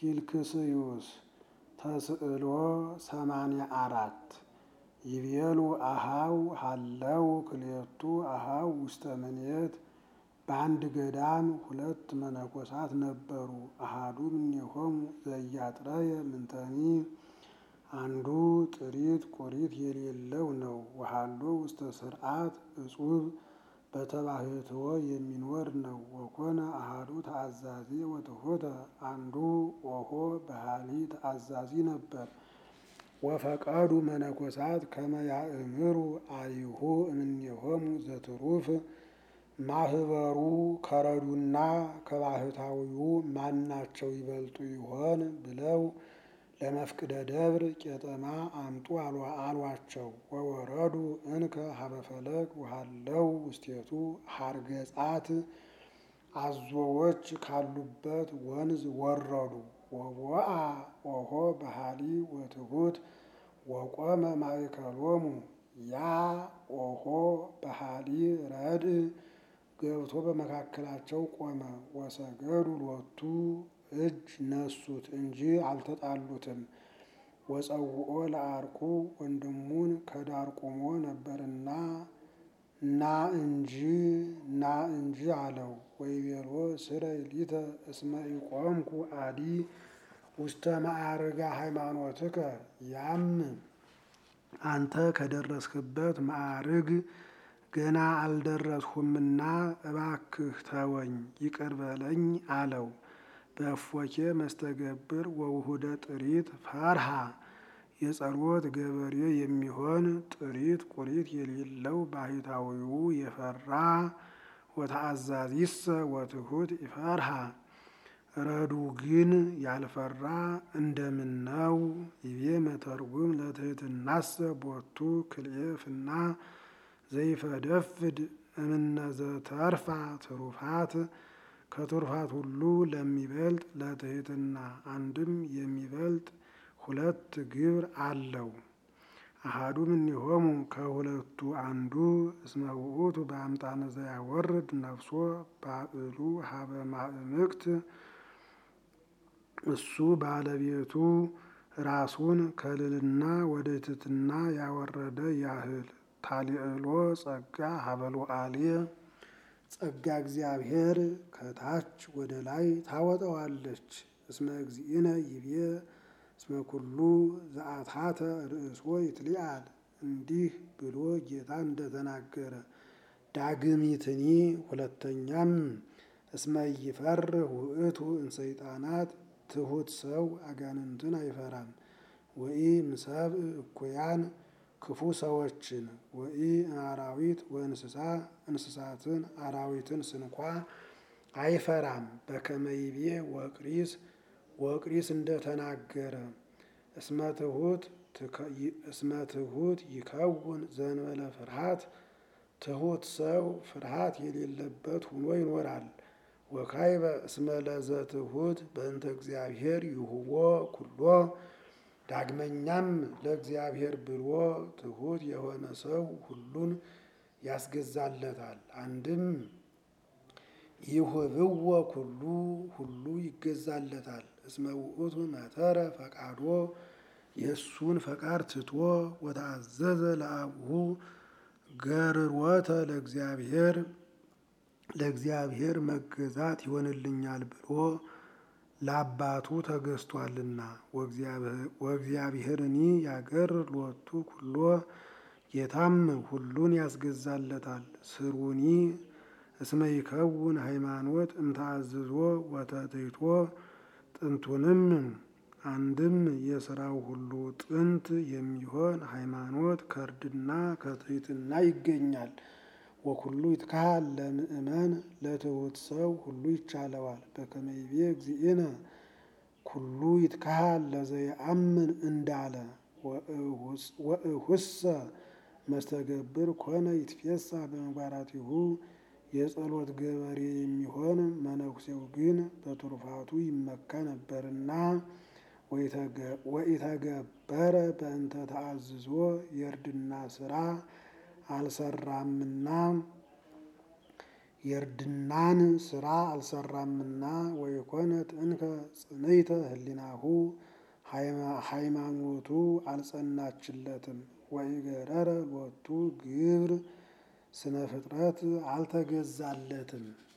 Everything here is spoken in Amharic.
ፊልክስዩስ ተስዕሎ ሰማንያ አራት ይቤሉ አሃው ሀለው ክልኤቱ አሃው ውስተ ምኔት በአንድ ገዳም ሁለት መነኮሳት ነበሩ። አሃዱ እምኔሆሙ ዘያጥረየ ምንተኒ አንዱ ጥሪት ቁሪት የሌለው ነው። ወሀሎ ውስተ ስርዓት እጹብ በተባህትዎ የሚኖር ነው። ወኮነ አሃዱ ተአዛዚ ወትሑተ አንዱ ኦሆ በሃሊ ተአዛዚ ነበር። ወፈቀዱ መነኮሳት ከመ ያእምሩ አይሁ እምኔሆሙ ዘትሩፍ ማህበሩ ከረዱና ከባህታዊው ማናቸው ይበልጡ ይሆን ብለው ለመፍቅደ ደብር ቄጠማ አምጡ አሏቸው። ወወረዱ እንከ ሀበፈለግ ውሃለው ውስቴቱ ሀርገጻት አዞዎች ካሉበት ወንዝ ወረዱ። ወቦአ ኦሆ በሃሊ ወትሑት ወቆመ ማእከሎሙ ያ ኦሆ በሃሊ ረድእ ገብቶ በመካከላቸው ቆመ። ወሰገዱ ሎቱ እጅ ነሱት እንጂ አልተጣሉትም። ወጸውኦ ለአርቁ ወንድሙን ከዳር ቆሞ ነበርና ና እንጂ ና እንጂ አለው። ወይቤሎ ስረይ ሊተ እስመ ኢቆምኩ አዲ ውስተ ማዕርጋ ሃይማኖትከ ያም አንተ ከደረስክበት ማዕርግ ገና አልደረስሁምና እባክህ ተወኝ ይቅር በለኝ አለው። በእፎኬ መስተገብር ወውሁደ ጥሪት ፈርሃ የጸሎት ገበሬ የሚሆን ጥሪት ቁሪት የሌለው ባህታዊው የፈራ ወተአዛዚሰ ወትሑት ይፈርሃ ረዱ ግን ያልፈራ እንደምነው ይቤ መተርጉም ለትሕትናሰ ቦቱ ክልኤፍና ዘይፈደፍድ እምነዘተርፋ ትሩፋት ከትሩፋት ሁሉ ለሚበልጥ ለትሕትና አንድም የሚበልጥ ሁለት ግብር አለው። አሃዱ እምኔሆሙ ከሁለቱ አንዱ እስመ ውእቱ በአምጣነ ዘያወርድ ነፍሶ ባዕሉ ሀበ ማእምቅት እሱ ባለቤቱ ራሱን ከልልና ወደ ትሕትና ያወረደ ያህል ታሊዕሎ ጸጋ ሀበሎ አልየ ጸጋ እግዚአብሔር ከታች ወደ ላይ ታወጣዋለች። እስመ እግዚእነ ይቤ እስመ ኩሉ ዘአትሐተ ርእሶ ይትሊአል እንዲህ ብሎ ጌታ እንደተናገረ ዳግሚትኒ ሁለተኛም እስመ ይፈርህ ውእቱ እንሰይጣናት ትሑት ሰው አጋንንትን አይፈራም። ወኢ እምሰብእ እኩያን ክፉ ሰዎችን ወኢ እምአራዊት ወእንስሳ እንስሳትን አራዊትን ስንኳ አይፈራም። በከመ ይቤ ወቅሪስ ወቅሪስ እንደተናገረ እስመ ትሑት ይከውን ዘእንበለ ፍርሃት ትሑት ሰው ፍርሃት የሌለበት ሆኖ ይኖራል። ወካይበ እስመ ለዘትሑት በእንተ እግዚአብሔር ይሁቦ ኩሎ ዳግመኛም ለእግዚአብሔር ብሎ ትሑት የሆነ ሰው ሁሉን ያስገዛለታል። አንድም ይሁብዎ ኩሉ ሁሉ ይገዛለታል። እስመ ውእቱ መተረ ፈቃዶ የእሱን ፈቃድ ትቶ ወተአዘዘ ለአቡሁ ገርሮተ ለእግዚአብሔር ለእግዚአብሔር መገዛት ይሆንልኛል ብሎ ለአባቱ ተገዝቷልና። ወእግዚአብሔርኒ ያገር ሎቱ ኩሎ ጌታም ሁሉን ያስገዛለታል። ስሩኒ እስመ ይከውን ሃይማኖት እምታዝዞ ወተትሕቶ ጥንቱንም አንድም የስራው ሁሉ ጥንት የሚሆን ሃይማኖት ከእርድና ከትሕትና ይገኛል። ወኩሉ ይትካሃል ለምእመን ለትሑት ሰው ሁሉ ይቻለዋል። በከመ ይቤ እግዚእነ ኩሉ ይትካሃል ለዘየአምን እንዳለ ወእሁሰ መስተገብር ኮነ ይትፌሳ በምግባራቲሁ የጸሎት ገበሬ የሚሆን መነኩሴው ግን በትሩፋቱ ይመካ ነበርና ወኢተገበረ በእንተ ተአዝዞ የእርድና ስራ አልሰራምና የእርድናን ስራ አልሰራምና ወይኮነት እንከ ጽንዕተ ህሊናሁ ሃይማኖቱ አልጸናችለትም። ወኢገረረ ሎቱ ግብር ስነ ፍጥረት አልተገዛለትም።